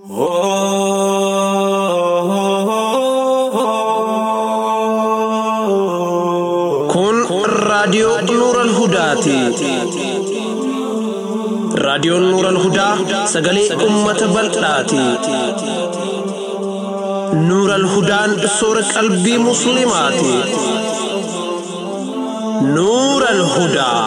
Kun raadiyoo Nuural Hudaati. Raadiyoon Nuural Hudaa sagalee uummata bal'aati. Nuural Hudaan soora qalbii Musliimaati. Nuural Hudaa.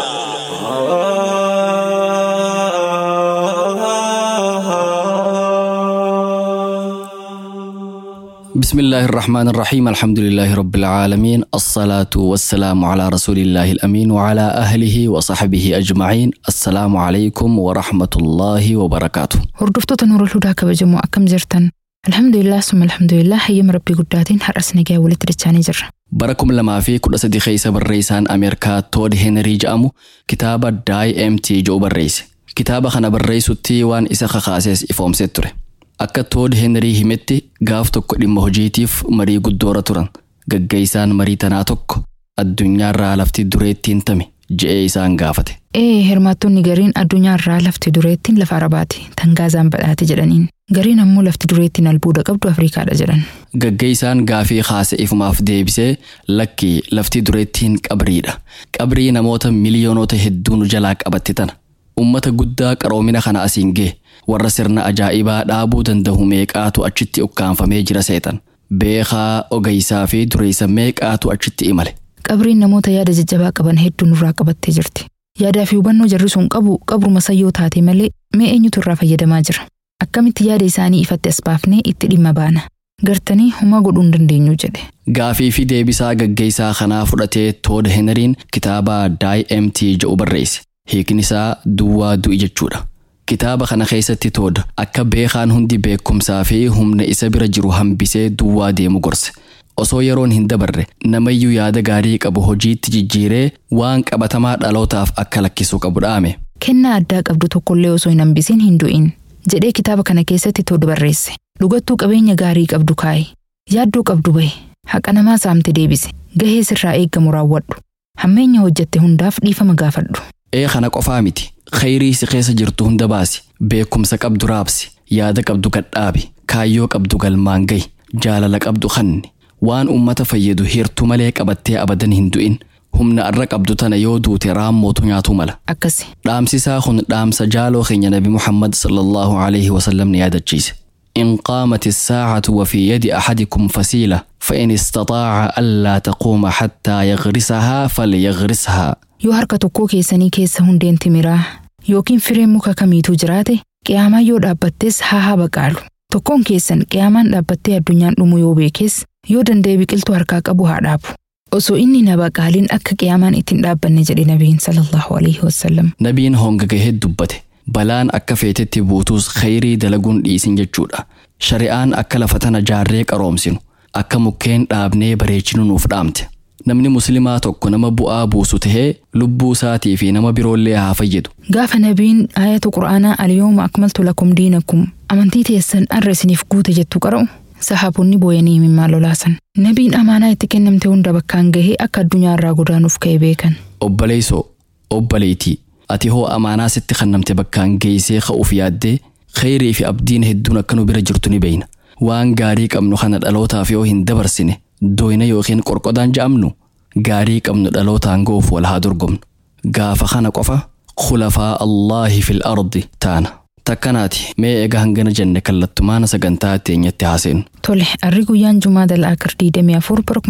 بسم الله الرحمن الرحيم الحمد لله رب العالمين الصلاة والسلام على رسول الله الأمين وعلى أهله وصحبه أجمعين السلام عليكم ورحمة الله وبركاته Hordoftoota Nuurul Hudaa kabajamoo akkam jirtan? Alhamdulillah summa alhamdulillah hayyama rabbii guddaatiin har'as nagaa walitti dachaanii jirra. bara kuma lamaa fi kudha sadi keessa barreessaan Ameerikaa Tood Heenrii jedhamu kitaaba Die Empty jedhu barreesse. Kitaaba kana barreessutti waan isa kakaases ifoomsee ture. Akka Tood Heenrii himetti gaaf tokko dhimma hojiitiif marii guddoora turan. Gaggeessaan marii tanaa tokko addunyaarraa lafti dureettiin tami je'ee isaan gaafate. Ee hirmaattonni gariin addunyaarraa lafti dureettiin lafa arabaati tan gaazaan badhaate jedhaniin. Gariin ammoo lafti dureettiin albuuda qabdu Afrikaadha jedhan. Gaggeessaan gaafii kaase ifumaaf deebisee lakki lafti dureettiin qabriidha. Qabrii namoota miliyoonota hedduun jalaa qabatte tana. Ummata guddaa qaroomina kana asiin gee warra sirna ajaa'ibaa dhaabuu danda'u meeqaatu achitti ukkaanfamee jira seetan. Beekaa ogeessaa fi dureessa meeqaatu achitti imale. Qabriin namoota yaada jajjabaa qaban hedduu nurraa qabattee jirti. Yaadaa fi hubannoo jarri sun qabu qabruma sayyoo taate malee mee eenyutu irraa fayyadamaa jira? Akkamitti yaada isaanii ifatti as baafnee itti dhimma baana? Gartanii homaa godhuu hin dandeenyu jedhe. Gaafii fi deebisaa gaggeessaa kanaa fudhatee Tood Heneriin kitaaba Die Empty jedhu barreesse. Hiikni isaa duwwaa du'i jechuudha. Kitaaba kana keessatti Tood akka beekaan hundi beekumsaa fi humna isa bira jiru hambisee duwwaa deemu gorse. Osoo yeroon hin dabarre namayyuu yaada gaarii qabu hojiitti jijjiiree waan qabatamaa dhalootaaf akka lakkisuu qabu dhaame. Kennaa addaa qabdu tokkollee osoo hin hambisiin hin du'in jedhee kitaaba kana keessatti Tood barreesse. Dhugattuu qabeenya gaarii qabdu kaa'i. Yaaddoo qabdu bahe. Haqa namaa saamte deebise. Gahee sirraa eeggamu raawwadhu. Hammeenya hojjette hundaaf dhiifama gaafadhu. Ee kana qofaa miti. Khayrii si keessa jirtu hunda baasi. Beekumsa qabdu raabsi. Yaada qabdu gadhaabi. Kaayyoo qabdu galmaan gahi. Jaalala qabdu kanni. Waan uummata fayyadu hirtuu malee qabattee abadan hin du'in. Humna arra qabdu tana yoo duute raammootu nyaatu mala. Akkasi. Dhaamsisaa kun dhaamsa jaaloo keenya Nabi Muhammad sallallahu alaihi wasallam ni yaadachiise. إن قامت الساعة وفي يد أحدكم فسيلة فإن استطاع ألا تقوم حتى يغرسها فليغرسها Yoo harka tokkoo keessanii keessa hundeen timiraa yookiin fireen muka kamiituu jiraate qiyaamaan yoo dhaabbattes haa haa baqaalu. Tokkoon keessan qiyaamaan dhaabbattee addunyaan dhumu yoo beekes yoo danda'e biqiltuu harkaa qabu haa dhaabu. Osoo inni na baqaaliin akka qiyaamaan ittiin dhaabbanne jedhe nabiin sallallahu alaihi wasallam. Nabiin honga gahee dubbate. Balaan akka feetetti buutuus khayrii dalaguun dhiisin jechuudha. Shari'aan akka lafa tana jaarree qaroomsinu, akka mukkeen dhaabnee bareechinu nuuf dhaamte. Namni muslimaa tokko nama bu'aa buusu tahee lubbuu isaatii fi nama biroollee haa fayyadu. Gaafa nabiin ayatu quraanaa alyooma akmaltu lakum diinakum amantii teessan arra isiniif guute jettu qara'u sahaabonni booyanii mimmaa lolaasan. Nabiin amaanaa itti kennamte hunda bakkaan gahee akka addunyaa irraa godaanuuf ka'e beekan. Obboleessoo, obboleetii, ati hoo amaanaa sitti kennamte bakkaan geessee ka'uuf yaaddee khayrii fi abdiin hedduun akka nu bira jirtu ni beeyna. Waan gaarii qabnu kana dhalootaaf yoo hin dabarsine doyna yookiin qorqodaan ja'amnu gaarii qabnu dhalootaan goof wal haa dorgomnu. Gaafa kana qofa khulafaa Allaahi fil ardi taana. Takkanaati mee egaa hangana jenne kallattumaana sagantaa teenyatti haaseenu. Tole, arri guyyaan Jumaa dal'aakir 24 bara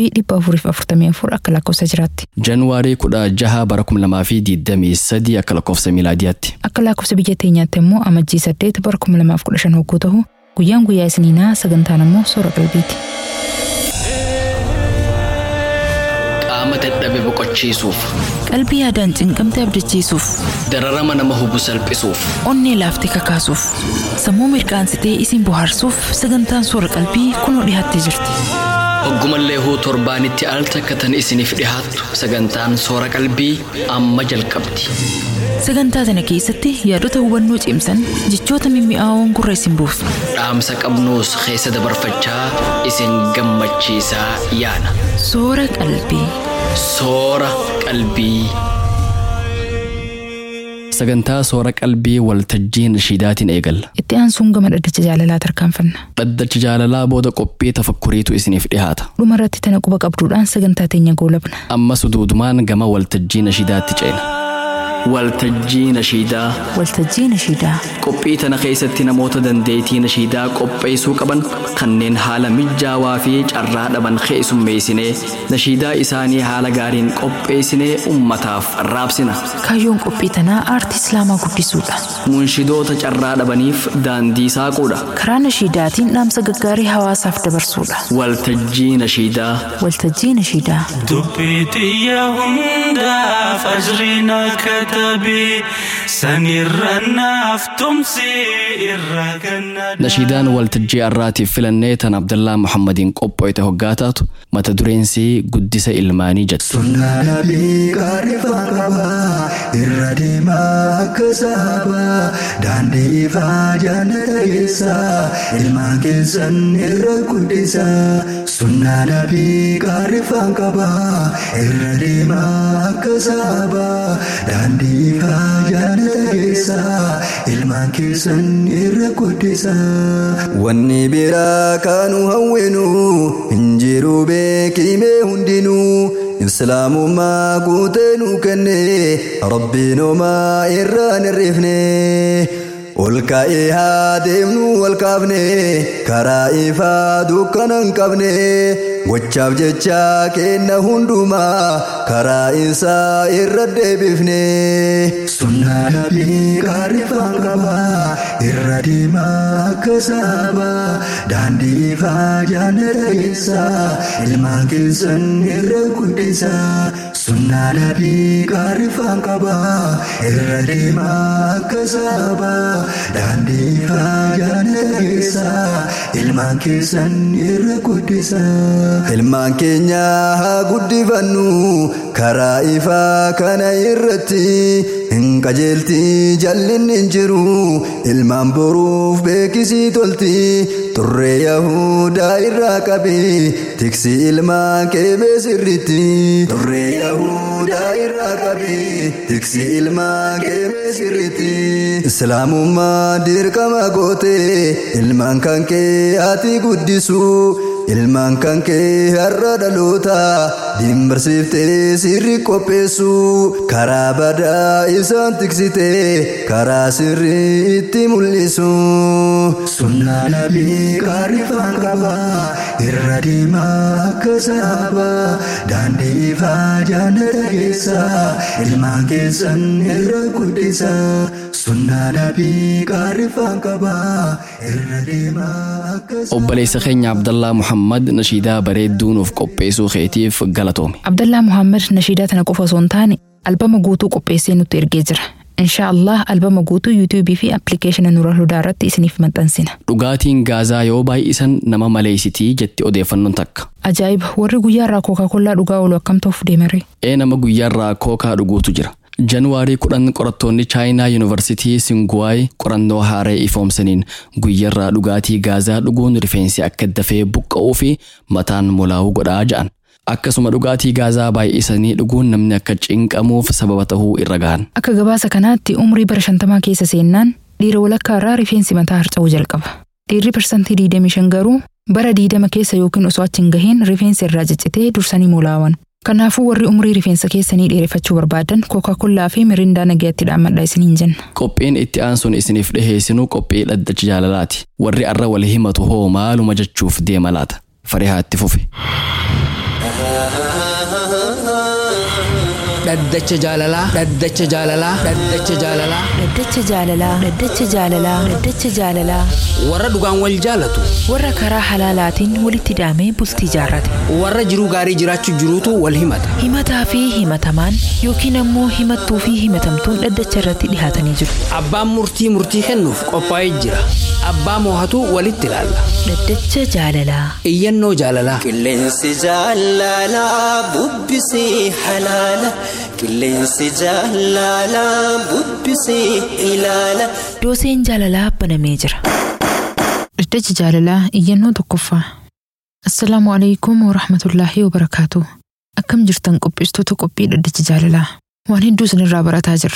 1444 akka lakkoofsa jiraatti. Januwaarii kudha jaha bara kuma lamaa fi digdamii sadii akka lakkoofsa miilaadiyaatti. Akka lakkoofsa biyya teenyaatti immoo amajjii 8 bara 2015 hogguu ta'u guyyaan guyyaa isiniinaa sagantaan immoo soora qalbiiti. Qaama dadhabe boqochiisuuf, Qalbii yaadaan cinqamte abdachiisuuf, dararama nama hubu salphisuuf. onnee laaftee kakaasuuf, sammuu mirqaansitee isin bohaarsuuf sagantaan soora qalbii kunoo dhiyaattee jirti. Hoggumallee huu torbaanitti al takkatan isiniif dhihaattu sagantaan soora qalbii amma jalqabdi. Sagantaa kana keessatti yaadota hubannoo cimsan jechoota mimmi'aawoon gurra isin buusu. Dhaamsa qabnuus keessa dabarfachaa isin gammachiisaa yaana. Soora qalbii. Soora qalbii. sagantaa soora qalbii waltajjii nashiidaatiin eegalla Itti aansuun gama dhaddacha jaalalaa tarkaanfanna. dhaddacha jaalalaa booda qophii tafakkuriitu isiniif dhihaata Dhuma irratti tana quba qabduudhaan sagantaa teenya goolabna. ammas duudumaan gama waltajjii nashiidaatti ceena waltajjii nashiidaa Waltajjii nashiidaa. qophii tana keessatti namoota dandeettii nashiidaa qopheessuu qaban kanneen haala mijaawaa fi carraa dhaban keessummeessinee nashiidaa isaanii haala gaariin qopheessinee ummataaf raabsina Kaayyoon qophii tanaa aartii islaamaa guddisuudha. munshidoota carraa dhabaniif daandii saaquudha Karaa nashiidaatiin dhaamsa gaggaarii hawaasaaf dabarsuudha. waltajjii nashiidaa Waltajjii nashiidaa. dubbii xiyya hundaaf ajriin akka tabii sanirra naaf tumsi irra ganna nashiidaan waltajjii arraatiif filannee tan abdallaa muhammadiin qopho'ite hoggaa taatu mata dureensi guddisa ilmaanii jettu Sunnaa nabii gaariifaa qaba irra deemaa akka saaba daandii ifaa jannata keessa ilmaan keessan irra guddisa. Sunnaa nabii gaariifaa qaba irra deemaa akka saaba daandii ifaa jannata keessa ilmaan keessan irra guddisa. Wanni biraa kaanu hawwinu hin jiru beekimee hundinuu. islaamummaa guutee nu kenne rabbiin homaa irraan hirrifne ol ka'ee haa deemnu wal kaafne karaa ifaa dukkana hin qabne gochaaf jecha kenna hundumaa karaa isaa irra deebifne. Sunnaa nabii gaariifaan qaba irra deemaa akka saaba daandii ifaa jannata keessa ilmaan keessan irra guddisa. Sunnaa nabii gaariifaan qaba irra deemaa akka saaba daandii ifaa jannata keessa ilmaan keessan irra guddisa. Ilmaan keenya haa guddifannu karaa ifaa kana irratti hin qajeelti jallinni hin jiru ilmaan boruuf beekisii tolti turree yahudaa irraa qabi tiksi ilmaan keebee sirritti turree yahudaa irraa qabi tiksi ilmaan keebee sirritti islaamummaa dirqama goote ilmaan kan kee ati guddisu ilmaan kan kee har'a dhaloota dimbarsiiftee sirri qopheessu karaa badaa isaan tiksite karaa sirri itti mul'isu. Sunnaa nabii gaariifaan qaba irra deemaa akka saaba daandii ifaa jannata keessa ilmaan keessan irra guddisa. Sunnaa nabii gaariifaan qaba irra deemaa akka saaba. obboleessa keenya abdallaa muhammad nashiidaa bareedduu nuuf qopheessuu keetiif galatoome Abdallaa Muhammad nashiidaa tana qofa osoo hin taane albama guutuu qopheessee nutti ergee jira. Inshaa Allah albama guutuu yuutuubii fi appilikeeshina Nuura Hudaa irratti isiniif maxxansina. dhugaatiin gaazaa yoo baay'isan nama maleeysitii jetti odeeffannoon takka Ajaa'iba warri guyyaa irraa kookaa dhugaa oolu akkam ta'uuf deemare. ee nama guyyaarraa kookaa dhuguutu jira januwaarii kudhan qorattoonni chaayinaa yuunivarsitii singuwaay qorannoo haaree ifoomsaniin guyyarraa dhugaatii gaazaa dhuguun rifeensi akka dafee buqqa'uu fi mataan molaa'uu godhaa ja'an akkasuma dhugaatii gaazaa baay'isanii dhuguun namni akka cinqamuuf sababa ta'uu irra gahan Akka gabaasa kanaatti umrii bara shantamaa keessa seennaan dhiira walakkaa irraa rifeensi mataa harca'uu jalqaba. Dhiirri parsantii 25 garuu bara 20 keessa yookiin osoo achi hin gahiin rifeensi irraa ciccitee dursanii molaawan. Kanaafuu warri umrii rifeensa keessanii dheereffachuu barbaadan kookaa fi mirindaa nagaatti dhaammadhaa isiniin jenna. qophiin itti aansuun isiniif dhiheessinu qophii dhaddacha jaalalaati warri arra wal himatu hoo maaluma jechuuf deema laata farihaa itti fufe dhaddacha jaalalaa dhaddacha jaalalaa dhaddacha jaalalaa Dhaddacha jaalalaa, dhaddacha jaalalaa, dhaddacha jaalalaa warra dhugaan wal jaalatu warra karaa halaalaatiin walitti daamee bultii jaarrate. warra jiruu gaarii jiraachuu jiruutu wal himata Himataa fi himatamaan yookiin ammoo himattuu fi himatamtuun dhaddacha irratti dhihaatanii jiru. abbaan murtii murtii kennuuf qophaa'ee jira abbaa moohatu walitti ilaalla Dhaddacha jaalalaa. iyyannoo jaalalaa Qilleensi jaalalaa bubbisee halaala. Qilleensi jaalalaa bubbisee ilaala. Dooseen jaalalaa banamee jira. Dhaddacha jaalalaa iyyannoo tokkoffaa. Assalaamu alaikum wa rahmatullaahi wa barakaatu. Akkam jirtan qopheessitoota qophii dhaddacha jaalalaa. Waan hedduu isinirraa barataa jirra.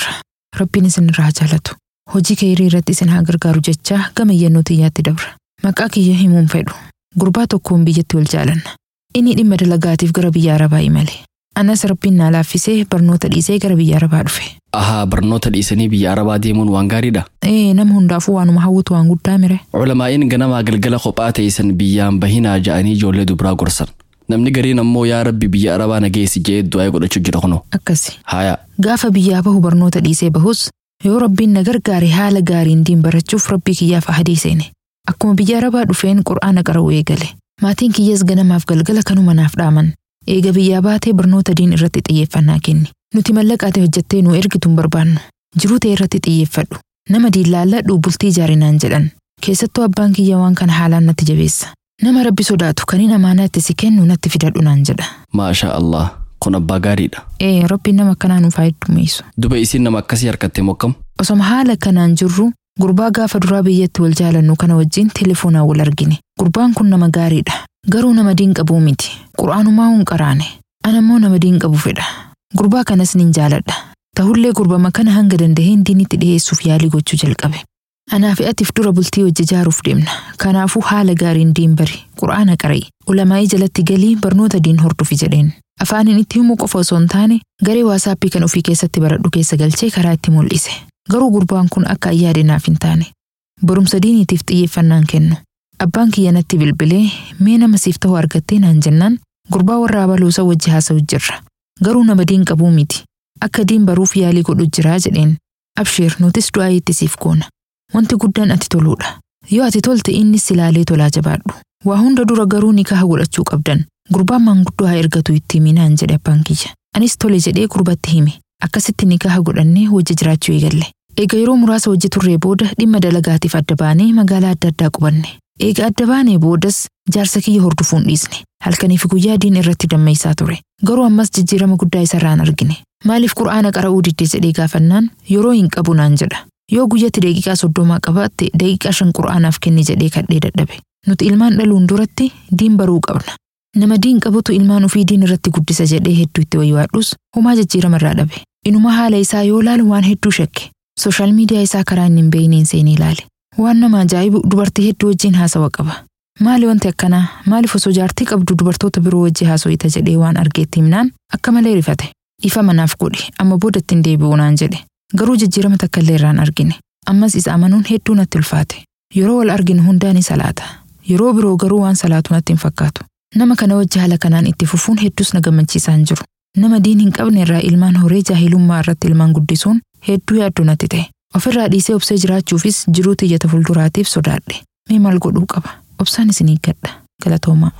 Rabbiin isin irraa jaalatu. Hojii keerii irratti isin haa gargaaru jechaa gama iyyannoo xiyyaatti dabra. Maqaa kiyya himuun fedhu. Gurbaa tokkoon biyyatti wal jaalanna. Inni dhimma dalagaatiif gara biyya Arabaa imale. Anas rabbiin naa laaffisee barnoota dhiisee gara biyya Arabaa dhufe. Ahaa barnoota dhiisanii biyya Arabaa deemuun waan gaariidha. Ee nama hundaafuu waanuma hawwatu waan guddaa mire. Culamaa'iin ganamaa galgala kophaa teessan biyyaan bahinaa ja'anii ijoollee dubiraa gorsan. Namni gariin ammoo yaa rabbi biyya Arabaa nageessi je'ee du'aa godhachuu jira kunoo. Akkasi. Haaya. Gaafa biyyaa bahu barnoota dhiisee bahus yoo rabbiin na gargaare haala gaariin diin barachuuf rabbii kiyyaaf ahadii seene. Akkuma biyya Arabaa dhufeen qur'aana qara'uu eegale. Maatiin kiyyas ganamaaf galgala kanuma naaf dhaaman. Eega biyyaa baatee barnoota diin irratti xiyyeeffannaa kenni. Nuti mallaqaate hojjettee nu ergitu hin barbaannu. Jiruu ta'e irratti xiyyeeffadhu. Nama diillaalladhu bultii ijaarinaan jedhan. Keessattuu abbaan kiyya waan kana haalaan natti jabeessa. Nama rabbi sodaatu kan hin amaanaatti si kennu natti fidadhu naan jedha. Maasha Allah. Kun abbaa gaariidha. Ee rabbiin nama akkanaa nuuf haa heddummeessu. Duba isiin nama akkasii harkattee mokkam. Osoma haala kanaan jirru gurbaa gaafa duraa biyyatti wal jaalannu kana wajjin telefoonaan wal argine. Gurbaan kun nama gaariidha. Garuu nama diin qabuu miti. Qur'aanumaa hin qaraane. Anammoo nama diin qabu fedha. Gurbaa kanas nin jaaladha. Tahullee gurbama kana hanga danda'een diinitti dhiyeessuuf yaalii gochuu jalqabe. Anaaf atiif dura bultii hojii ijaaruuf deemna. Kanaafuu haala gaariin diin bari. Qur'aana qara'i. Ulamaa'ii jalatti galii barnoota diin hordofi jedheen. Afaaniin itti himuu qofa osoo hin taane garee waasaappii kan ofii keessatti baradhu keessa galchee karaa itti mul'ise. Garuu gurbaan kun akka ayyaadinaaf hin taane. Barumsa diiniitiif xiyyeeffannaan kennu. Abbaan kiyya natti bilbilee mee nama siif ta'u argattee naan jennaan gurbaa warra abaluusa wajji haasa'u jirra. Garuu nama diin qabuu miti. Akka diin baruuf yaalii godhu jiraa jedheen. Abshiir nutis du'aa itti siif goona. Wanti guddaan ati toluudha. Yoo ati tolte innis silaalee tolaa jabaadhu. Waa hunda dura garuu nikaha godhachuu qabdan. Gurbaan maanguddoo haa ergatu itti himinaan jedhe abbaan kiyya. Anis tole jedhee gurbatti hime. Akkasitti nikaha godhannee wajji jiraachuu eegalle. Eega yeroo muraasa hojii turree booda dhimma dalagaatiif adda baanee magaalaa adda addaa qubanne. Eega adda baanee boodas jaarsa kiyya hordofuun dhiisne. Halkaniif guyyaa diin irratti dammeessaa ture. Garuu ammas jijjiirama guddaa isarraan argine. Maaliif qura'aana qara'uu didde jedhee gaafannaan yeroo hin qabu naan jedha. Yoo guyyatti daqiiqaa soddomaa qabaatte daqiiqaa shan qura'aanaaf kenni jedhee kadhee dadhabe. Nuti ilmaan dhaluun duratti diin baruu qabna. Nama diin qabutu ilmaan ofii diin irratti guddisa jedhee hedduu itti wayyaadhus homaa jijjiirama irraa dhabe. Inuma haala isaa yoo laalu waan hedduu shakke. Sooshaal miidiyaa isaa karaa inni hin beeyneen seenee ilaale. Waan nama ajaa'ibu dubartii hedduu wajjin haasawa qaba. Maali wanti akkanaa maaliif osoo jaartii qabdu dubartoota biroo wajji haaso'ita jedhee waan argeetti himnaan akka malee rifate. Ifa manaaf godhe amma booda ittiin deebi'u naan jedhe. Garuu jijjiirama takka illee irraan argine. Ammas isa amanuun hedduu natti ulfaate. Yeroo wal arginu hundaa ni salaata. Yeroo biroo garuu waan salaatu natti hin fakkaatu. Nama kana wajji haala kanaan itti fufuun hedduus na gammachiisaa hin jiru. Nama diin hin qabne irraa ilmaan horee jaahilummaa irratti ilmaan guddisuun hedduu yaaddoo natti ta'e. Ofirraa dhiisee obsee jiraachuufis jiruu tiyyata fuulduraatiif sodaadhe. Mee maal godhuu qaba? Obsaan isin eeggadha. Galatoomaa.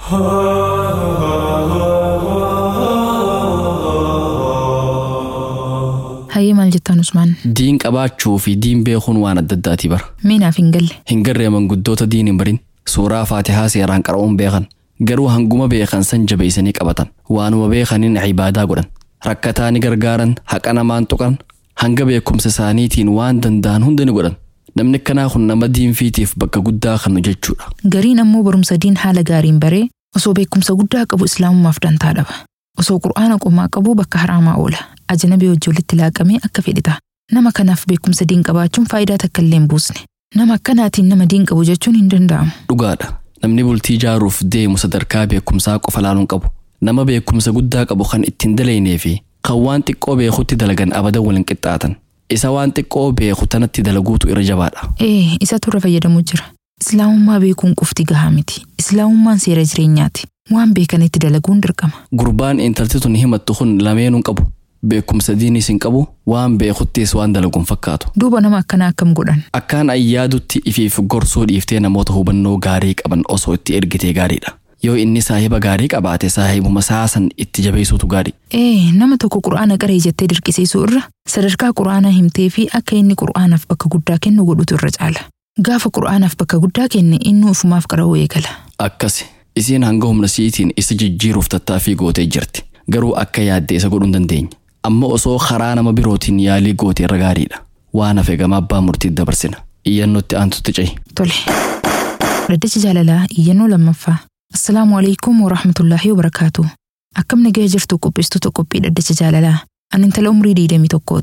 Hayyee maal jettaan Usmaan? Diin qabaachuu fi diin beekuun waan adda addaati bara. Mee naaf hin galle. Hin garree manguddoota diin hin barin. Suuraa faatihaa seeraan qara'uun beekan. Garuu hanguma beekan san jabeessanii qabatan. Waanuma beekaniin cibaadaa godhan. Rakkataa ni gargaaran, haqa namaan tuqan, hanga beekumsa isaaniitiin waan danda'an hunda ni godhan. Namni akkanaa kun nama diinfiitiif bakka guddaa kan jechuudha. Gariin ammoo barumsa diin haala gaariin baree osoo beekumsa guddaa qabu islaamummaaf dantaa dhaba. Osoo qur'aana qomaa qabu bakka haraamaa oola. Ajnabii wajji walitti laaqamee akka fedhita. Nama kanaaf beekumsa diin qabaachuun faayidaa takka illee hin buusne. Nama akkanaatiin nama diin qabu jechuun hin danda'amu. Dhugaadha. Namni bultii ijaaruuf deemu sadarkaa beekumsaa qofa laaluun qabu. Nama beekumsa guddaa qabu kan ittiin dalaynee fi kan waan xiqqoo beekutti dalagan abadan waliin qixxaatan. Isa waan xiqqoo beeku tanatti dalaguutu irra jabaadha. Ee, isatu irra fayyadamuu jira. Islaamummaa beekuun qofti gahaa miti. Islaamummaan seera jireenyaati. Waan beekanitti dalaguun dirqama. Gurbaan intalti tun himattu kun lameenuu qabu. Beekumsa diiniis hin qabu, waan beekuttis waan dalaguun fakkaatu. Duuba nama akkanaa akkam godhan. Akkaan ayyaadutti ifiif gorsuu dhiiftee namoota hubannoo gaarii qaban osoo itti ergitee gaariidha. Yoo inni saahiba gaarii qabaate saahibuma saasan itti jabeessuutu gaarii. Ee, nama tokko qur'aana qaree jettee dirqisiisuu irra sadarkaa qur'aanaa himtee fi akka inni qur'aanaaf bakka guddaa kennu godhutu irra caala. Gaafa qur'aanaaf bakka guddaa kenne inni ufumaaf qara'uu eegala. Akkasi. Isiin hanga humna siitiin isa jijjiiruuf tattaaffii gootee jirti. Garuu akka yaadde isa godhuu hin dandeenye. Amma osoo karaa nama birootiin yaalii goote irra gaariidha. Waan hafe gama abbaa murtiitti dabarsina. Iyyannootti aantutti cehi. Tole. Dhaddacha jaalalaa iyyannoo lammaffaa. Assalaamu alaikum wa rahmatullaahi wa barakaatu. Akkam nagaya jirtu qopheessitoota qophii dhaddacha jaalalaa. Ani intala umrii diidamii tokkooti.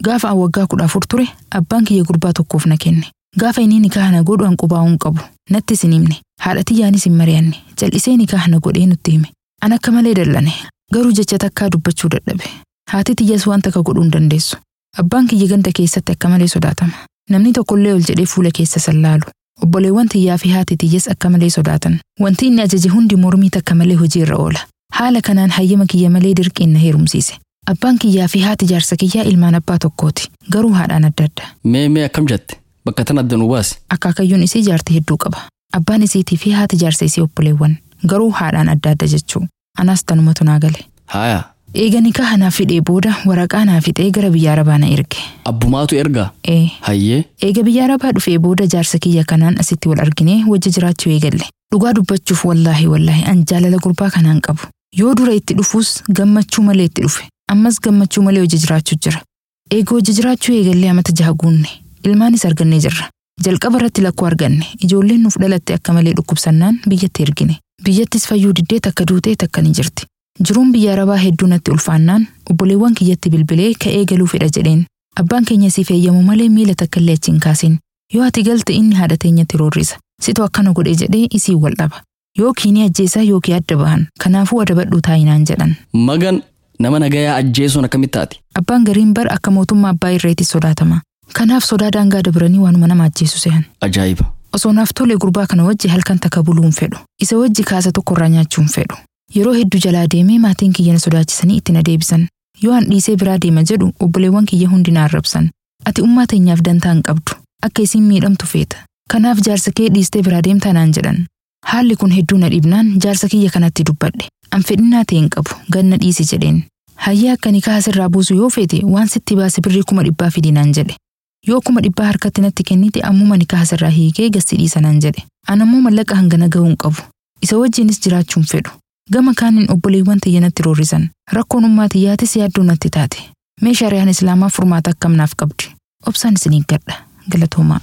Gaafa an waggaa kudha afur ture abbaan kiyya gurbaa tokkoof na kenne. Gaafa inni nikaa na godhu an qubaa hin qabu. Natti sin himne. Haadha tiyyaanis hin mari'anne. Jal'isee nikaa na godhee nutti hime. An akka malee dallane. Garuu jecha takkaa dubbachuu dadhabe. Haati tiyyas waan takka godhuu hin dandeessu. Abbaan kiyya ganda keessatti akka malee sodaatama. Namni tokkollee ol jedhee fuula keessa sallaalu. Obboleewwan tiyyaa fi haati tiyyas akka malee sodaatan. Wanti inni ajaje hundi mormii takka malee hojii irra oola. Haala kanaan hayyama kiyya malee dirqiin na heerumsiise. Abbaan kiyyaa fi haati jaarsa kiyyaa ilmaan abbaa tokkooti. Garuu haadhaan adda adda. Mee mee akkam jette? Bakka tan adda nu baasi. Akaakayyuun isii jaartii hedduu qaba. Abbaan isiitii fi haati jaarsa isii obboleewwan. Garuu haadhaan adda adda jechuu. Anaas tanumatu naa gale. Haaya. Eega nikaa naaf fidhee booda waraqaa naa fixee gara biyya arabaa na erge. Abbumaatu ergaa? Ee. Hayyee. Eega biyya arabaa dhufee booda jaarsa kiyya kanaan asitti wal arginee wajji jiraachuu eegalle. Dhugaa dubbachuuf wallaahi wallaahi an jaalala gurbaa kanaan qabu. Yoo dura itti dhufuus gammachuu malee itti dhufe. Ammas gammachuu malee hojii jiraachuu jira. Eega hojii jiraachuu eegallee amata jaha guunne. Ilmaanis argannee jirra. Jalqaba irratti lakkoo arganne. Ijoolleen nuuf dhalatte akka malee dhukkubsannaan biyyatti ergine. Biyyattis fayyuu diddee takka duutee takka ni jirti. Jiruun biyya arabaa hedduu natti ulfaannaan obboleewwan kiyyatti bilbilee ka'ee galuu fedha jedheen. Abbaan keenya siif eeyyamu malee miila takka illee achi hin kaasin. Yoo ati galte inni haadha teenyatti roorrisa. Situ akkana godhee jedhee isii wal dhaba. Yookiin ni ajjeesaa yookiin adda bahan. Kanaafuu adabadhuu taayinaan jedhan. Magan nama nagayaa ajjeesuun akkamitti taati? Abbaan gariin bar akka mootummaa abbaa irreetti sodaatama. Kanaaf sodaa daangaa dabranii waanuma nama ajjeesu sehan. Ajaa'iba. Osoo naaf tole gurbaa kana wajji halkan takka buluu hin fedhu. Isa wajji kaasa tokkorraa nyaachuu hin fedhu. Yeroo hedduu jalaa deemee maatiin kiyya na sodaachisanii itti na deebisan. Yoo an dhiisee biraa deema jedhu obboleewwan kiyya hundi na arrabsan. Ati ummaa teenyaaf dantaa hin qabdu. Akka isiin miidhamtu feeta. Kanaaf jaarsa kee dhiistee biraa deemtaa naan jedhan. Haalli kun hedduu na dhibnaan jaarsa kiyya kanatti dubbadhe. An fedhinnaa ta'e hin qabu ganna dhiisi jedheen. Hayyee akka nikaa asirraa buusu yoo feete waan sitti baase birrii kuma dhibbaa fidi naan jedhe. Yoo kuma dhibbaa harkatti natti kennite ammuma nikaa asirraa hiikee gasti dhiisa naan jedhe. An ammoo mallaqa hangana gahuu hin qabu. Isa wajjinis jiraachuu hin fedhu. Gama kaaniin obboleewwan tiyya natti roorrisan. Rakkoon ummaa tiyyaatis yaaddoo natti taate. Mee shari'aan islaamaa furmaata akkam naaf qabdi. Obsaan isin gadha. Galatoomaa.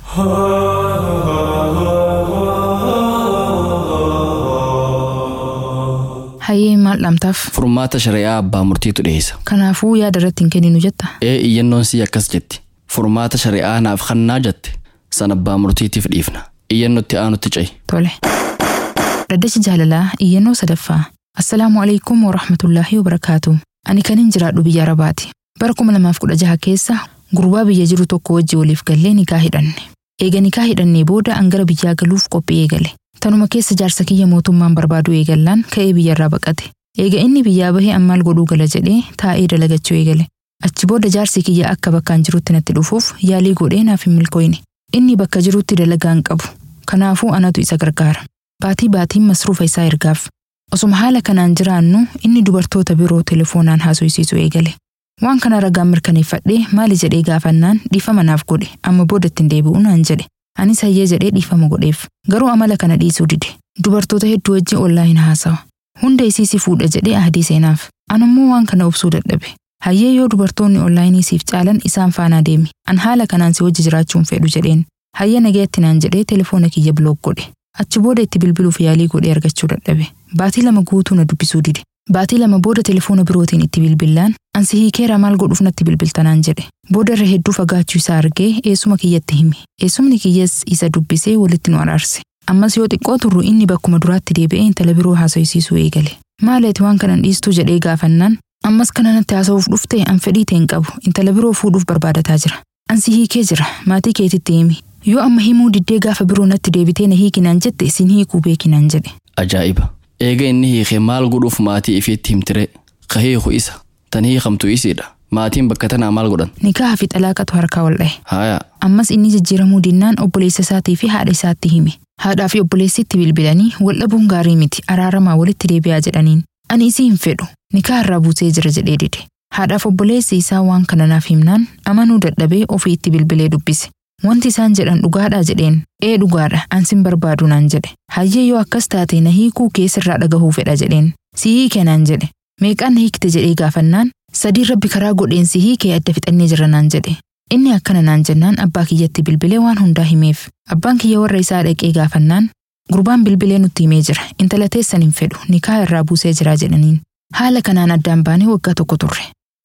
Hayyee maal dhamtaaf? Furmaata shari'aa abbaa murtiitu dhiyeessa. Kanaafuu yaada irratti hin kenninu jetta. Ee iyyannoon sii akkas jetti. Furmaata shari'aa naaf kannaa jette. San abbaa murtiitiif dhiifna. Iyyannootti aanutti ca'i. Tole. Dhaddachi jaalalaa iyyannoo sadaffaa. Assalaamu alaikum wa rahmatullaahi wa barakaatu. Ani kanin jiraadhu biyya Arabaati. Bara kuma lamaaf kudha jaha keessa gurbaa biyya jiru tokko wajji waliif gallee nikaa hidhanne. Eega nikaa hidhannee booda an gara biyyaa galuuf qophii eegale. Tanuma keessa jaarsa kiyya mootummaan barbaadu eegallaan ka'ee biyyarraa baqate. Eega inni biyyaa bahee an maal godhuu gala jedhee taa'ee dalagachuu eegale. Achi booda jaarsi kiyya akka bakkaan jirutti natti dhufuuf yaalii godhee naaf hin milkooyne. Inni bakka jirutti dalagaa hin qabu. Kanaafuu anatu isa gargaara. Baatii baatiin masruufa isaa ergaaf. Osuma haala kanaan jiraannu inni dubartoota biroo telefoonaan haasofsiisu eegale. Waan kana ragaan mirkaneeffadhee maali jedhee gaafannaan dhiifama naaf godhe amma boodatti hin deebi'u naan jedhe. Anis hayyee jedhee dhiifama godheef. Garuu amala kana dhiisuu dide. Dubartoota hedduu wajjin ollaayin haasawa. Hunda isii si fuudha jedhee ahdii seenaaf. Anammoo waan kana obsuu dadhabe. Hayyee yoo dubartoonni ollaayinii siif caalan isaan faanaa deemi. An haala kanaan si wajji jiraachuun fedhu jedheen. Hayyee nagayetti naan jedhee telefoona kiyya bilook godhe. Achi booda itti bilbiluuf yaalii godhee argachuu dadhabe. Baatii lama guutuu na dubbisuu dide. Baatii lama booda telefoona birootiin itti bilbilaan ansi hiikeera maal godhuuf natti bilbiltanaan jedhe. Booda irra hedduu fagaachuu isaa argee eessuma kiyyatti hime. Eessumni kiyyas isa dubbisee walitti nu araarse. Ammas yoo xiqqoo turru inni bakkuma duraatti deebi'ee intala biroo haasofsiisuu eegale. Maaleeti waan kanan dhiistuu jedhee gaafannaan ammas kana natti haasa'uuf dhufte an fedhii ta'e hin qabu intala biroo fuudhuuf barbaadataa jira. Ansi hiikee jira maatii keetitti himi. Yoo amma himuu diddee gaafa biroo natti deebitee na hiikinaan jette isin hiikuu beekinaan jedhe. Ajaa'iba. Eega inni hiikee maal godhuuf maatii ifiitti himtire. Ka hiiku isa. Tan hiikamtu isiidha. Maatiin bakka tanaa maal godhan? Nikaa fi xalaaqatu harkaa wal dhahe. Haaya. Ammas inni jijjiiramuu dinnaan obboleessa isaatii fi haadha isaatti hime. Haadhaa fi obboleessitti bilbilanii wal dhabuun gaarii miti araaramaa walitti deebi'aa jedhaniin. Ani isii hin fedhu. Nikaa irraa buusee jira jedhee dide. Haadhaaf obboleessi isaa waan kana naaf himnaan amanuu dadhabee ofii itti bilbilee dubbise. Wanti isaan jedhan dhugaadhaa jedheen. Ee dhugaadha ansin barbaadu naan jedhe. Hayyee yoo akkas taate na hiikuu keessirraa dhagahuu fedha jedheen. Si hiike naan jedhe. Meeqaan na hiikte jedhee gaafannaan sadii rabbi karaa godheen si hiikee adda fixannee jira naan jedhe. Inni akkana naan jennaan abbaa kiyyatti bilbilee waan hundaa himeef. Abbaan kiyya warra isaa dhaqee gaafannaan gurbaan bilbilee nutti himee jira intala teessan hin fedhu nikaa irraa buusee jira jedhaniin. Haala kanaan addaan baanee waggaa tokko turre.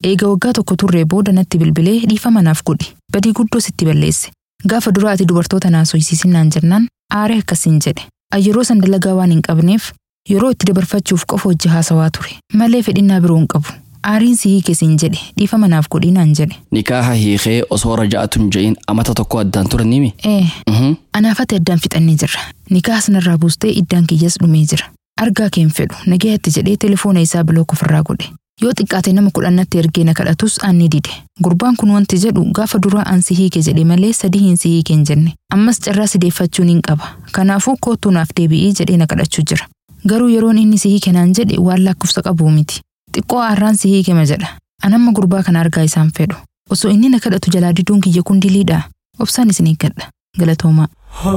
Eega waggaa tokko turree booda natti bilbilee dhiifama naaf godhi. Badii guddoo sitti balleesse. Gaafa dura ati dubartoota naasofsiisinaan jennaan aaree akkasiin jedhe. Ani yeroo san dalagaa waan hin qabneef yeroo itti dabarfachuuf qofa hojii haasawaa ture. Malee fedhinnaa biroo hin qabu. Aariin si hiike siin jedhe dhiifama naaf godhi naan jedhe. Nikaaha hiikee osoo raja'atun je'in amata tokko addaan turan nimi. Ee, anaafate addaan fixannee jirra. Nikaaha sanarraa buustee iddaan kiyyas dhumee jira. Argaa keen fedhu nagayatti jedhee telefoona isaa bilook ofirraa godhe. Yoo xiqqaate nama kudhannatti ergee na kadhatus aanni dide. Gurbaan kun wanti jedhu gaafa duraa an si hiike jedhe malee sadii hin si hiike hin jenne. Ammas carraa si deeffachuun hin qaba. Kanaafuu kootuu naaf deebi'ii jedhee na kadhachuu jira. Garuu yeroon inni si hiike naan jedhe waan lakkoofsa qabuu miti. Xiqqoo aarraan si hiikema jedha. Anamma gurbaa kana argaa isaan fedhu. Osoo inni na kadhatu jalaa diduun kiyya kun diliidha. Obsaan isin eeggadha. Galatoomaa.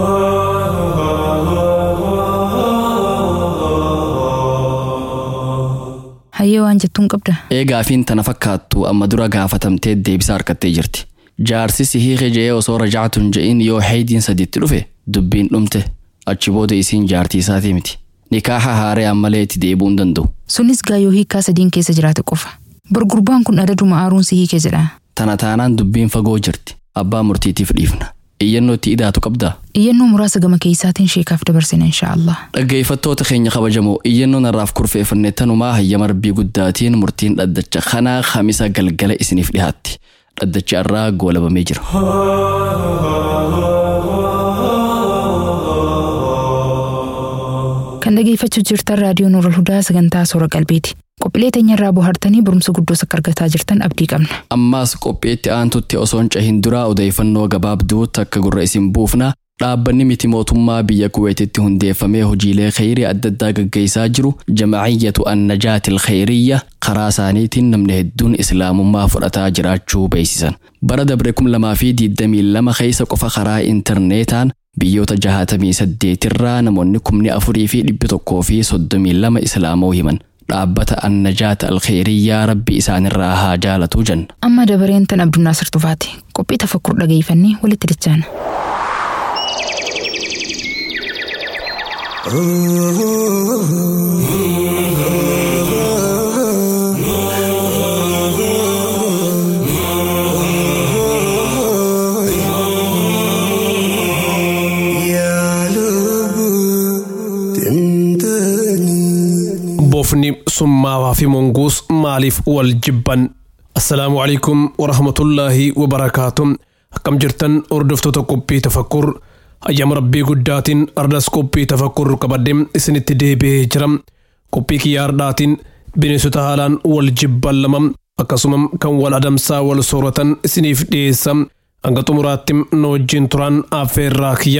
Hayyee waan jettuun qabda. Eegaafiin tana fakkaattu amma dura gaafatamtee deebisaa harkattee jirti. Jaarsi si hiike je'ee osoo raja'atun je'in yoo haydiin sadiitti dhufe dubbiin dhumte achi booda isiin jaartii isaatii miti. Nikaaha haaree ammalee itti deebi'uu hin danda'u. Sunis gaayoo hiikaa sadiin keessa jiraate qofa. Bargurbaan kun adaduma aaruun si hiike jedha. Tana taanaan dubbiin fagoo jirti. Abbaa murtiitiif dhiifna. Iyyannoo itti idaatu qabdaa? Iyyannoo muraasa gama keessaatiin sheekaaf dabarsina inshaallah. Dhaggeeffattoota keenya kabajamoo iyyannoo narraaf kurfeeffanne tanumaa hayyama rabbii guddaatiin murtiin dhaddacha kanaa kamisa galgala isiniif dhiyaatti. Dhaddachi irraa goolabamee jira. Kan dhageeffachuu jirtan raadiyoo Nuurul Hudaa sagantaa soora qalbiiti. Qophiilee teenyarraa bohaartanii barumsa guddoos akka argataa jirtan abdii qabna. Ammaas qophiitti aantutti osoo hin cahin duraa odeeffannoo gabaabduu takka gurra isin buufna. Dhaabbanni miti mootummaa biyya Kuweetitti hundeeffamee hojiilee khayrii adda addaa gaggeessaa jiru jama'iyyatu annajaatil khayriyya karaa isaaniitiin namni hedduun islaamummaa fudhataa jiraachuu beeksisan. Bara dabre kum lamaa fi diidamii lama keessa qofa karaa intarneetaan biyyoota jahatamii saddeetirraa namoonni kumni afurii fi dhibbi tokkoo fi soddomii lama islaamoo himan. Dhaabbata annajaata alkheeriyyaa rabbi isaanirraa haa jaalatuu jenna. Amma dabareen tan Abdunnaasir Tufaati. Qophii tafakkur dhageeffannee walitti dachaana. bofni summaawaa fi monguus maaliif wal jibban assalaamu alaikum warahmatullaahi wabarakaatu akkam jirtan hordoftoota qophii tafakkur hayyama rabbii guddaatiin ardas qophii tafakkur qabadde isinitti deebi'ee jira qophii kiyyaa hardhaatiin bineensota haalaan wal jibban lama akkasuma kan wal adamsaa wal sooratan isiniif dhiyeessa hanga xumuraatti nu wajjin turan affeerraa kiyya.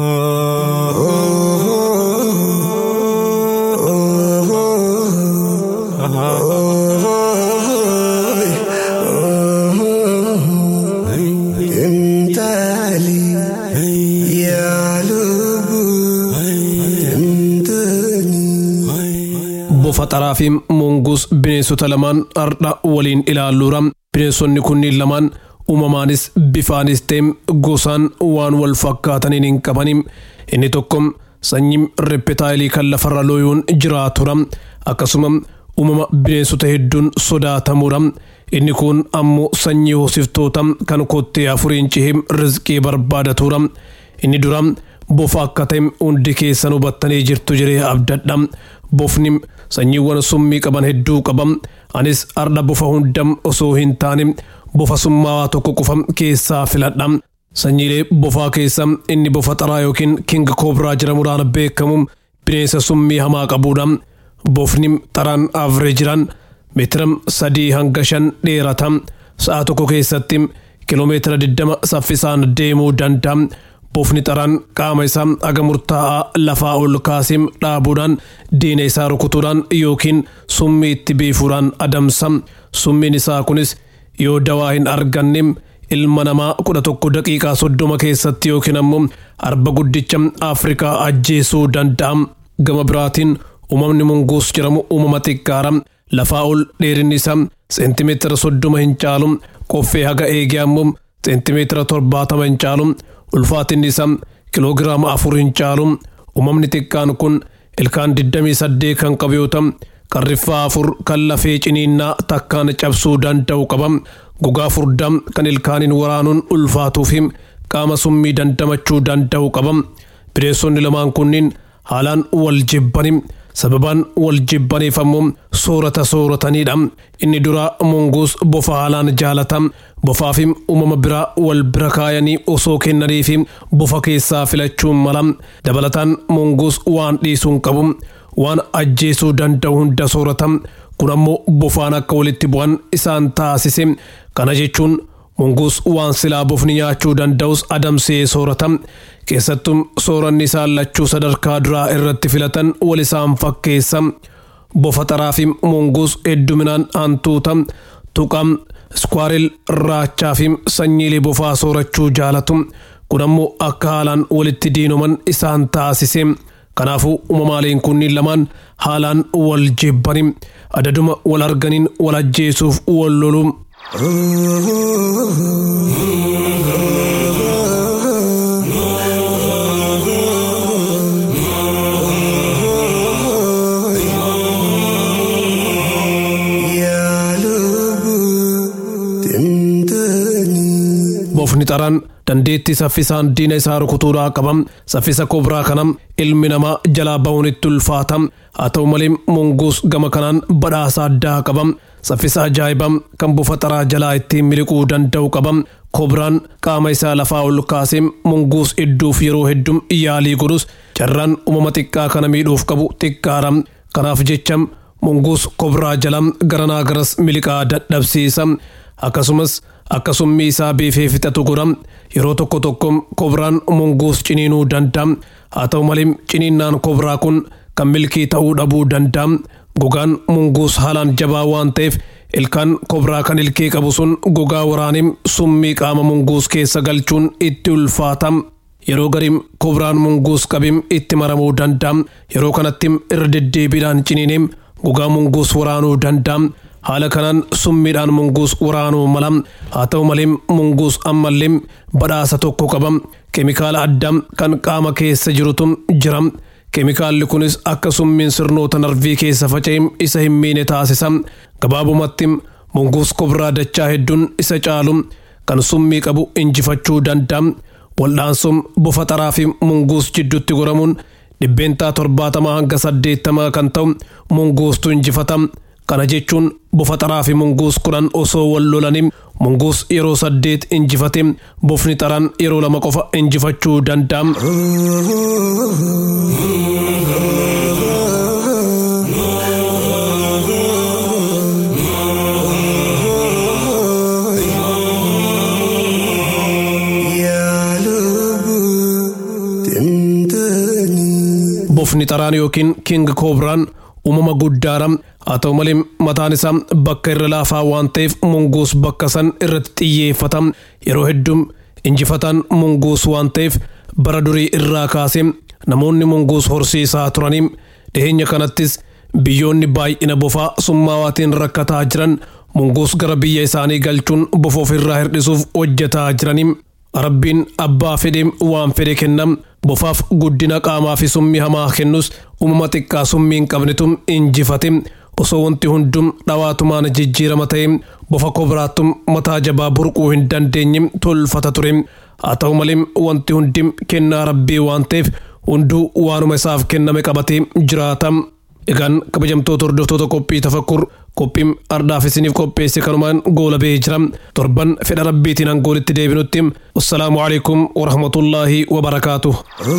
bofa xaraa fi monguus bineensota lamaan hardha waliin ilaalluura bineensonni kunniin lamaan uumamaanis bifaanis ta'e gosaan waan wal fakkaataniin hin qabani inni tokko sanyii reppetaayilii kan lafarra looyuun jiraatudha akkasuma uumama bineensota hedduun sodaatamuudha inni kun ammoo sanyii hoosiftoota kan kottee afuriin cihee rizqii barbaadatuudha inni dura bofa akka ta'e hundi keessan hubattanii jirtu jiree abdadha bofni sanyiiwwan summii qaban hedduu qaba anis arda bofa hunda osoo hin taane bofa summaawaa tokko qofa keessaa filadha sanyiilee bofaa keessa inni bofa xaraa yookiin king koobraa jedhamuudhaan beekamu bineensa summii hamaa qabuudha bofni xaraan avreejiraan meetira sadii hanga shan dheerata sa'a tokko keessatti kiloomeetira 20 saffisaan deemuu danda'a bofni xaraan qaama isaa haga murtaa'aa lafaa ol kaasee dhaabuudhaan diina isaa rukutuudhaan yookiin summii itti biifuudhaan adamsa summiin isaa kunis yoo dawaa hin arganne ilma namaa kudha tokko daqiiqaa soddoma keessatti yookiin ammoo arba guddicha afrikaa ajjeesuu danda'a gama biraatiin uumamni munguus jedhamu uumama xiqqaara lafaa ol dheerinni isaa seentimeetira soddoma hin caalu qoffee haga eegee ammoo seentimeetira torbaatama hin caalu ulfaatinni isaa kiloogiraama afur hin caalu uumamni xiqqaan kun ilkaan 28 kan qabu yoo ta'u qarriffaa afur kan lafee ciniinnaa takkaan cabsuu danda'u qaba gogaa furdaa kan ilkaaniin waraanuun ulfaatuu fi qaama summii dandamachuu danda'u qaba bineensonni lamaan kunniin haalaan wal jibbani sababaan wal jibbaniif ammoo soorata sooratanidha inni dura munguus bofa haalaan jaalata bofaa fi uumama biraa wal bira kaayanii osoo kennanii fi bofa keessaa filachuun mala dabalataan munguus waan dhiisuun qabu waan ajjeesuu danda'u hunda soorata kun ammoo bofaan akka walitti bu'an isaan taasise kana jechuun munguus waan silaa bofni nyaachuu danda'us adamsee soorata keessattuu sooranni isaan lachuu sadarkaa duraa irratti filatan wal isaan fakkeessa bofa xaraa fi munguus hedduminaan hantuuta tuqa skwaaril raachaa fi sanyiilee bofaa soorachuu jaalatu kun ammoo akka haalaan walitti diinoman isaan taasise kanaafuu uumamaaleen kunniin lamaan haalaan wal jibbani adaduma wal arganiin wal ajjeesuuf wal lolu. bofni xaraan dandeettii saffisaan diina isaa rukutuudhaa qabam saffisa kobraa kanam ilmi namaa jalaa ba'uun itti ulfaata haa ta'u malee munguus gama kanaan badhaasa addaa qabam saffisa ajaa'ibaa kan bofa xaraa jalaa ittiin miliquu danda'u qabam kobraan qaama isaa lafaa ol kaasee munguus idduuf yeroo hedduu yaalii godhus carraan uumama xiqqaa kana miidhuuf qabu xiqqaadha kanaaf jecha munguus kobraa jala garanaa garas miliqaa dadhabsiisa akkasumas akka summii isaa beefee fixatu godha yeroo tokko tokko kobraan munguus ciniinuu danda'a haa ta'u malee ciniinnaan kobraa kun kan milkii ta'uu dhabuu danda'a gogaan munguus haalaan jabaa waan ta'eef ilkaan kobraa kan ilkee qabu sun gogaa waraanii summii qaama munguus keessa galchuun itti ulfaata. yeroo gariim kobraan munguus qabim itti maramuu danda'a yeroo kanatti irra deddeebiidhaan ciniinee gogaa munguus waraanuu danda'a. haala kanaan summiidhaan munguus waraanuu mala haa ta'u malee munguus ammallee badhaasa tokko qaba keemikaala addaa kan qaama keessa jirutu jira keemikaalli kunis akka summiin sirnoota narvii keessa faca'e isa hin miine taasisa gabaabumatti munguus kobraa dachaa hedduun isa caalu kan summii qabu injifachuu danda'a waldhaansuun bofa xaraa fi munguus jidduutti goramuun dhibbeentaa torbaatamaa hanga saddeettamaa kan ta'u munguustu injifata. kana jechuun bofa xaraa fi munguus kudhan osoo wal lolanii munguus yeroo saddeet injifate bofni xaraan yeroo lama qofa injifachuu danda'a. bofni xaraan yookiin king koobraan uumama guddaadha haa ta'u malee mataan isaa bakka irra laafaa waan ta'eef munguus bakka san irratti xiyyeeffata yeroo hedduu injifataan munguus waan ta'eef bara durii irraa kaasee namoonni munguus horsiisaa turanii dhiheenya kanattis biyyoonni baay'ina bofaa summaawaatiin rakkataa jiran munguus gara biyya isaanii galchuun bofa ofirraa hir'isuuf hojjetaa jiranii rabbiin abbaa fedhe waan fedhe kennam bofaaf guddina qaamaa fi summii hamaa kennus uumama xiqqaa summii hin qabnetu injifate osoo wanti hundum dhawaatumaan jijjiirama ta'e bofa kobraattum mataa jabaa burquu hin dandeenye tolfata ture haa ta'u malee wanti hundi kennaa rabbii waan ta'eef hunduu waanuma isaaf kenname qabatee jiraata. Egaan kabajamtoota hordoftoota qophii tafakkur qophiin ardaaf isiniif qopheesse kanumaan goola ba'ee jira torban fedha rabbiitiin angoolitti deebinutti wassalaamu alaikum warahmatullaahi wabarakaatuh.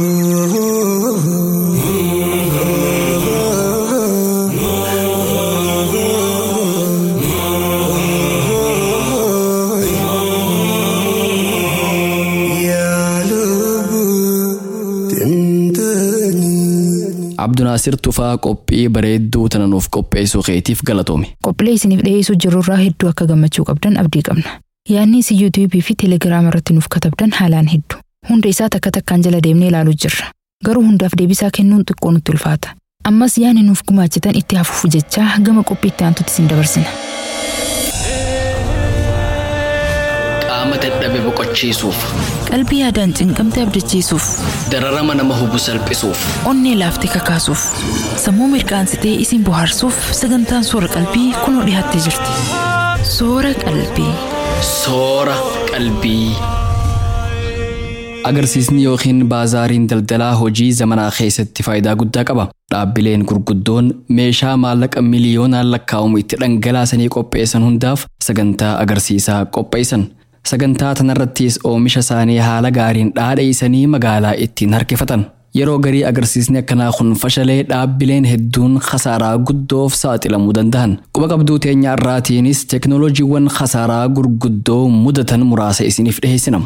Abdunaasir Tufaa qophii bareedduu tana nuuf qopheessuu keetiif galatoome. Qophiilee isiniif dhiyeessuu jirurraa hedduu akka gammachuu qabdan abdii qabna. Yaadni isin yuutuubii fi teelegiraama irratti nuuf katabdan haalaan hedduu. Hunda isaa takka takkaan jala deemnee ilaaluu jirra. Garuu hundaaf deebisaa kennuun xiqqoo nutti ulfaata. Ammas yaadni nuuf gumaachitan itti hafuuf jechaa gama qophii itti aantutti isin dabarsina. Qaama dadhabee dadhabe boqochiisuuf Qalbii yaadaan cinqamte abdachiisuuf, dararama nama hubu salphisuuf onnee laaftee kakaasuuf, sammuu mirqaansitee isin bohaarsuuf sagantaan soora qalbii kunoo dhiyaattee jirti. Soora qalbii. soora qalbii. Agarsiisni yookiin baazaariin daldalaa hojii zamanaa keessatti faayidaa guddaa qaba. Dhaabbileen gurguddoon meeshaa maallaqa miliyoonaan lakkaa'amu itti dhangalaasanii qopheessan hundaaf sagantaa agarsiisaa qopheessan. Sagantaa tanarrattis oomisha isaanii haala gaariin dhaadheessanii magaalaa ittiin harkifatan. Yeroo garii agarsiisni akkanaa kun fashalee dhaabbileen hedduun khasaaraa guddoof saaxilamuu danda'an. Quba qabduu teenya irraatiinis teeknooloojiiwwan khasaaraa gurguddoo mudatan muraasa isiniif dhiheessina.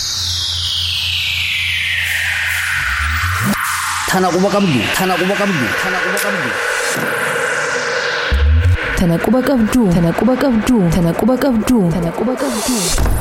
Tana quba qabdu. Tana quba qabdu. Tana quba qabdu. Tana quba qabduu. Tana quba qabduu. Tana quba qabduu. Tana quba qabduu.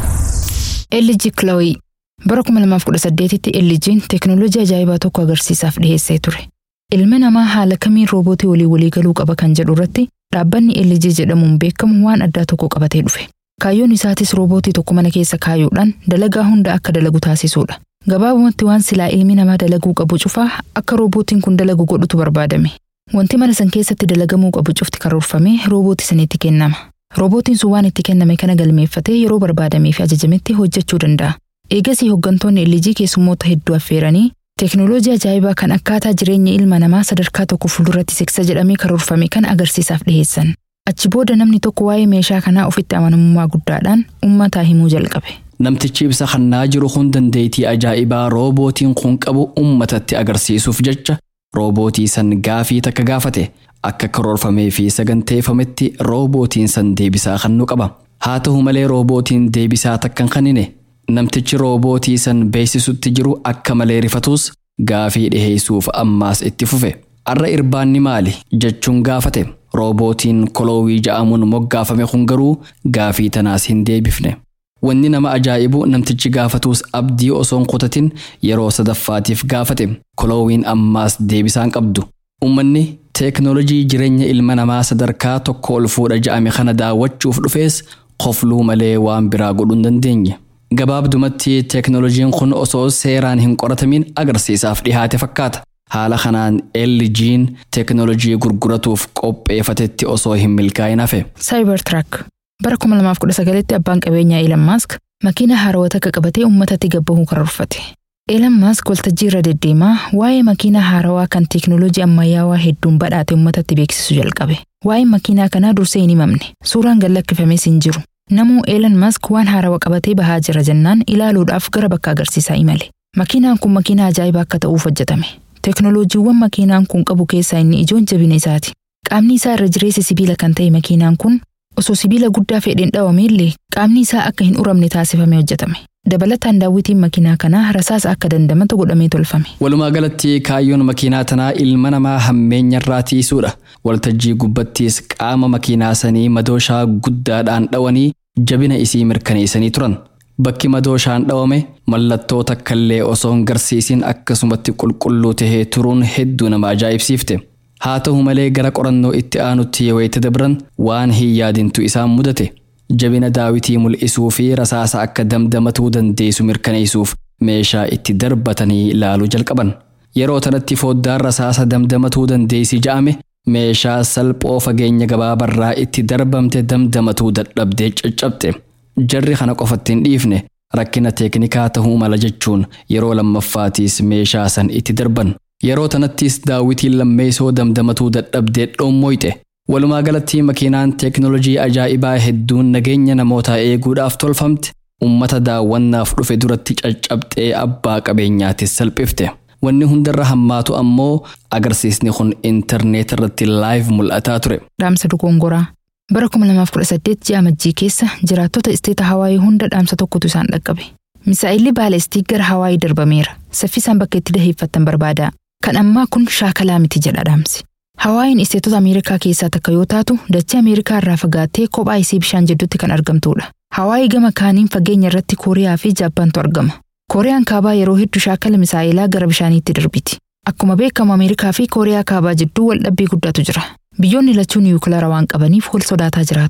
LG Chloe bara 2018tti LG'n teeknooloojii ajaa'ibaa tokko agarsiisaaf dhiheessee ture. Ilmi namaa haala kamiin roobootii walii walii galuu qaba kan jedhu irratti dhaabbanni LG jedhamuun beekamu waan addaa tokko qabatee dhufe. Kaayyoon isaatis roobootii tokko mana keessa kaayuudhaan dalagaa hunda akka dalagu taasisuudha. Gabaabumatti waan silaa ilmi namaa dalaguu qabu cufaa akka roobootiin kun dalagu godhutu barbaadame. Wanti mana san keessatti dalagamuu qabu cufti karoorfamee roobootii sanitti kennama. Roobootiin sun waan itti kenname kana galmeeffatee yeroo barbaadamee fi ajajametti hojjechuu danda'a. Eegasii hooggantoonni LG keessummoota hedduu affeeranii teeknooloojii ajaa'ibaa kan akkaataa jireenya ilma namaa sadarkaa tokko fuulduratti siksa jedhamee karoorfame kan agarsiisaaf dhiheessan. Achi booda namni tokko waa'ee meeshaa kanaa ofitti amanamummaa guddaadhaan uummataa himuu jalqabe. Namtichi ibsa kennaa jiru kun dandeettii ajaa'ibaa roobootiin kun qabu uummatatti agarsiisuuf jecha roobootii san gaafii takka gaafate akka karoorfamee fi saganteeffametti roobootiin san deebisaa kennuu qaba. Haa ta'u malee roobootiin deebisaa takkan kennine namtichi roobootii san beeksisutti jiru akka malee rifatus gaafii dhiheessuuf ammaas itti fufe. Arra irbaanni maali jechuun gaafate roobootiin koloowii ja'amuun moggaafame kun garuu gaafii tanaas hin deebifne. Wanni nama ajaa'ibu namtichi gaafatus abdii osoon kutatin yeroo sadaffaatiif gaafate koloowiin ammaas deebisaan qabdu. Uummanni teeknoolojii jireenya ilma namaa sadarkaa tokko ol fuudha ja'ame kana daawwachuuf dhufees qofluu malee waan biraa godhuu hin dandeenye. Gabaabdumatti teeknoolojiin kun osoo seeraan hin qoratamin agarsiisaaf dhihaate fakkaata. Haala kanaan LG'n teeknoolojii gurguratuuf qopheeffatetti osoo hin milkaa'in hafe. Cybertruck bara 2019tti abbaan qabeenyaa Elon Musk makiina haarawaa takka qabatee uummatatti gabbahuu karoorfate. Elon Musk waltajjii irra deddeemaa waa'ee makiina haarawaa kan teeknooloojii ammayyaawaa hedduun badhaate uummatatti beeksisuu jalqabe. Waa'een makiinaa kanaa dursee hin himamne. Suuraan gad lakkifames hin jiru. Namuu Elon Musk waan haarawaa qabatee bahaa jira jennaan ilaaluudhaaf gara bakka agarsiisaa imale. Makiinaan kun makiinaa ajaa'ibaa akka ta'uuf hojjetame. Teeknooloojiiwwan makiinaan kun qabu keessaa inni ijoon jabina isaati. Qaamni isaa irra jireessa sibiila kan ta'e makiinaan kun osoo sibiila guddaa fedheen dhawame illee qaamni isaa akka hin uramne taasifamee hojjetame. Dabalataan daawwitiin makiinaa kanaa rasaasa akka dandamatu godhamee tolfame. Walumaa galatti kaayyoon makiinaa tanaa ilma namaa hammeenya irraa tiisuudha. Waltajjii gubbattis qaama makiinaa sanii madooshaa guddaadhaan dhawanii jabina isii mirkaneessanii turan. Bakki madooshaan dhawame mallattoo takkallee osoo hin garsiisin akkasumatti qulqulluu tahee turuun hedduu nama ajaa'ibsiifte. Haa ta'u malee gara qorannoo itti aanutti yoo itti dabran waan hin yaadintu isaan mudate. Jabina daawitii mul'isuu fi rasaasa akka damdamatuu dandeessu mirkaneessuuf meeshaa itti darbatanii ilaaluu jalqaban. Yeroo tanatti foddaan rasaasa damdamatuu dandeessi ja'ame meeshaa salphoo fageenya gabaabarraa itti darbamte damdamatuu dadhabdee caccabxe. Jarri kana qofatti hin dhiifne rakkina teeknikaa ta'uu mala jechuun yeroo lammaffaatiis meeshaa san itti darban. Yeroo tanattis daawitiin lammeessoo damdamatuu dadhabdee dhoommoyte. Walumaa galatti makiinaan teeknoolojii ajaa'ibaa hedduun nageenya namootaa eeguudhaaf tolfamte uummata daawwannaaf dhufe duratti caccabxee abbaa qabeenyaatis salphifte. Wanni hundarra hammaatu ammoo agarsiisni kun intarneet irratti laayiv mul'ataa ture. Dhaamsa dogongoraa. Bara 2018 ji'a Majjii keessa jiraattota isteeta Hawaayii hunda dhaamsa tokkotu isaan dhaqqabe. Misaa'illi baalestii gara Hawaayii darbameera. Saffisaan bakka itti daheeffattan barbaada. Kan ammaa kun shaakalaa miti jedha dhaamsi. Hawaayiin isteetota Ameerikaa keessaa takka yoo taatu, dachee Ameerikaa irraa fagaattee kophaa isii bishaan jidduutti kan argamtudha. Hawaayii gama kaaniin fageenya irratti Kooriyaa fi Jaappaantu argama. Kooriyaan kaabaa yeroo hedduu shaakala misaa'ilaa gara bishaaniitti darbiti. Akkuma beekamu Ameerikaa fi Kooriyaa kaabaa jidduu waldhabbii guddaatu jira. Biyyoonni lachuu niyukilaara waan qabaniif wal sodaataa jiraatu.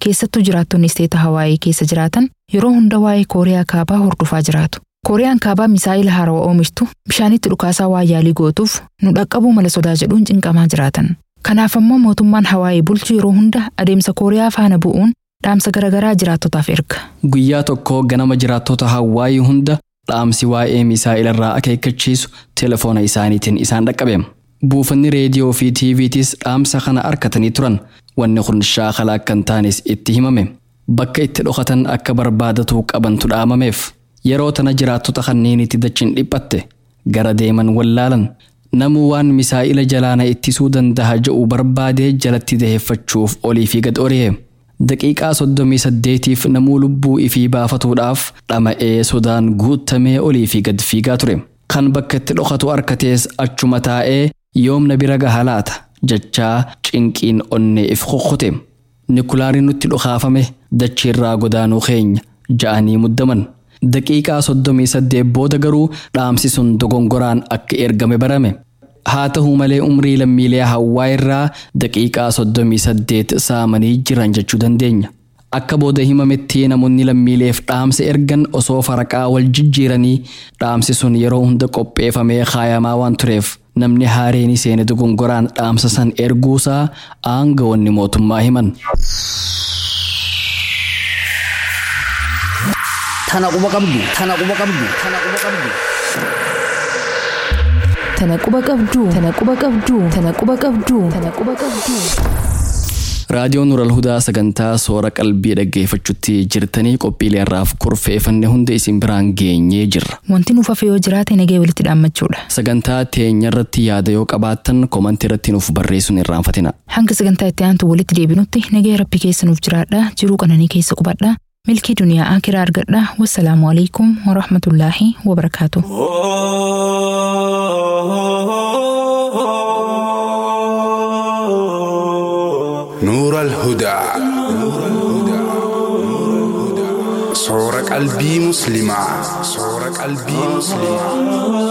keessattuu jiraattonni isteeta Hawaayii keessa jiraatan yeroo hunda waa'ee Kooriyaa Kaabaa hordofaa jiraatu. Kooriyaan Kaabaa misaa'ila haarawaa oomishtu bishaanitti dhukaasaa waa yaalii gootuuf nu dhaqqabuu mala sodaa jedhuun cinqamaa jiraatan. Kanaaf ammoo mootummaan Hawaayii bulchu yeroo hunda adeemsa Kooriyaa faana bu'uun dhaamsa garaagaraa jiraattotaaf erga. Guyyaa tokko ganama jiraattota Hawaayii hunda dhaamsi waa'ee misaa'ilarraa akeekkachiisu telefoona isaaniitiin isaan dhaqqabeema. Buufanni reediyoo fi tiiviitis dhaamsa kana arkatanii turan wanni kun shaakala akka hin taanes itti himame. Bakka itti dhokatan akka barbaadatu qabantu dhaamameef. Yeroo tana jiraattota kanneenitti dachiin dhiphatte gara deeman wallaalan namuu waan misaa'ila jalaana ittisuu danda'a je'u barbaadee jalatti daheeffachuuf olii fi gad ori'e. Daqiiqaa soddomii saddeetiif namuu lubbuu ifii baafatuudhaaf dhama'ee sodaan guutamee olii fi gad fiigaa ture. Kan bakka itti dhokatu arkatees achuma taa'ee yoomna bira gaha laata jechaa cinqiin onnee if kokkute. Nikulaariin nutti dhokaafame dachiirraa godaanuu keenya ja'anii muddaman. Daqiiqaa soddomii saddeet booda garuu dhaamsi sun dogongoraan akka ergame barame. Haa ta'uu malee umrii lammiilee hawaa irraa daqiiqaa soddomii saddeet saamanii jiran jechuu dandeenya. Akka booda himametti namoonni lammiileef dhaamsa ergan osoo faraqaa wal jijjiiranii dhaamsi sun yeroo hunda qopheeffamee kaayamaa waan tureef namni haareen seene dogongoraan dhaamsa san erguusaa aangawoonni mootummaa himan. Tana quba qabdu. Tana quba qabdu. Tana quba qabdu. Tana quba qabduu. Tana quba qabduu. Tana quba qabduu. Tana quba qabduu. Raadiyoon Nural Hudaa sagantaa soora qalbii dhaggeeffachuutti jirtanii qophiilee irraaf kurfeeffanne hunda isin biraan geenyee jirra. Wanti nuuf hafe yoo jiraate nagee walitti dhaammachuudha. Sagantaa teenya irratti yaada yoo qabaattan komantii irratti nuuf barreessuun irraanfatina. Hanga sagantaa itti aantu walitti deebinutti nagee rabbi keessa nuuf jiraadha. Jiruu qananii keessa qubadha. milkii duniyaa akiraa argadha wassalaamu alaikum warahmatullaahi wabarakaatu نور الهدى صور قلبي مسلمة صور قلبي مسلمة